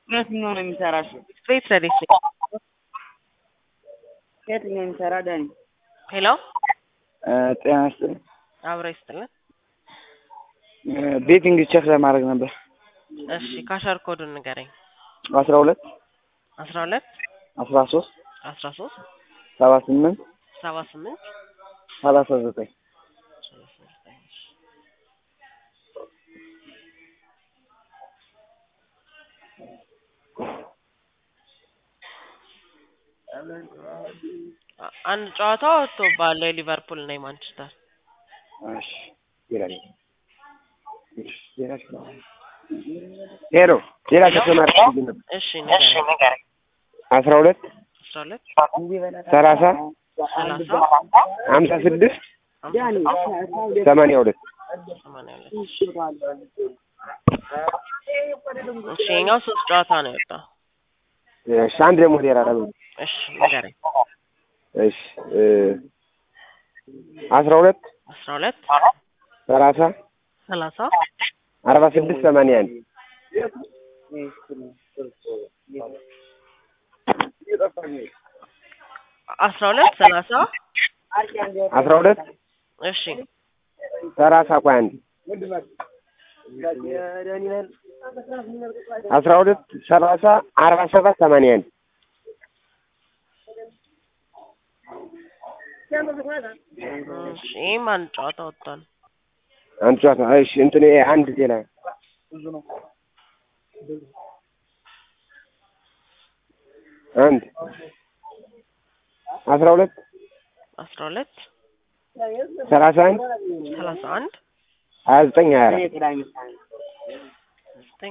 የትኛው ነው የሚሰራሽ? ቤት ረዴት ነኝ። የትኛው የሚሰራ ዳኒ? ሄሎ ጤና ይስጥልኝ። አብሮ ይስጥልን። ቤቲንግ ቼክ ለማድረግ ነበር። እሺ ካሸር ኮዱን ንገረኝ። አስራ ሁለት አስራ ሁለት አስራ ሶስት አስራ ሶስት ሰባ ስምንት ሰባ ስምንት ሰላሳ ዘጠኝ አንድ ጨዋታ ወጥቶብሃል የሊቨርፑል እና የማንቸስተር እሺ ይላል። ሄሎ ሌላ ተጨማሪ ነበር። እሺ ንገረኝ። አስራ ሁለት አስራ ሁለት ሰላሳ ሰላሳ ሀምሳ ስድስት ሀምሳ ሰማንያ ሁለት ሰማንያ ሁለት እሺ የኛው ሶስት ጨዋታ ነው የወጣው። እሺ አንድ ደግሞ ሌላ ደግሞ እሺ ንገረኝ። እሺ እ አስራ ሁለት አስራ ሁለት ሰላሳ ሰላሳ አርባ ስድስት ሰማንያ አንድ አስራ ሁለት ሰላሳ አስራ ሁለት እሺ ሰላሳ ቆይ አንድ አስራ ሁለት ሰላሳ አርባ ሰባት ሰማንያ አንድ እሺ ይህም አንድ ጨዋታ ወጥቷል። አንድ ጨዋታ እሺ እንትን ይሄ አንድ ሌላ አንድ አስራ ሁለት አስራ ሁለት ሰላሳ አንድ ሰላሳ አንድ ሀያ ዘጠኝ ሀያ አራት ዘጠኝ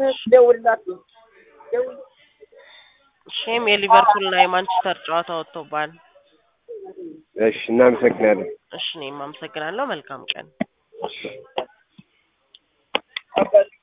እሺም የሊቨርፑል እና የማንቸስተር ጨዋታ ወጥቶብሃል። እሺ እናመሰግናለን። እሺ እኔም አመሰግናለሁ። መልካም ቀን።